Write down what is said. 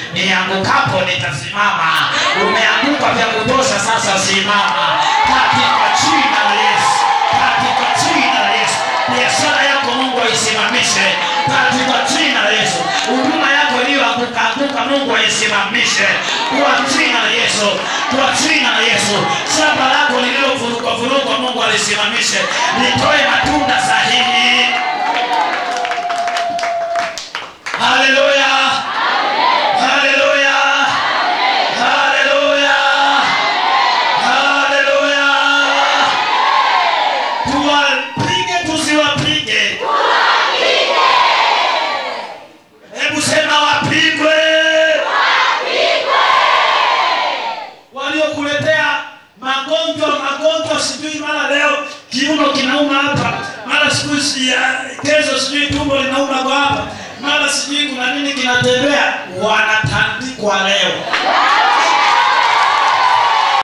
niangukapo nitasimama. Umeanguka vya kutosha, sasa simama katika jina la Yesu, katika jina la Yesu. Biashara yako Mungu aisimamishe katika jina la Yesu. Huduma yako iliyoanguka anguka, Mungu aisimamishe kwa jina la Yesu, kwa jina la Yesu. Shamba lako lililovurugwa vurugwa, Mungu alisimamishe, litoe matunda sahihi. Haleluya, haleluya, haleluya, haleluya. Tuwapige tusiwapige? Hebu sema wapigwe. Waliokuletea magonjwa magonjwa, sijui mara leo kiuno kinauma hapa, mara siku si ya kesho, sijui tumbo linauma kwa hapa, mara sijui kuna nini kinatembea, wanatandikwa leo.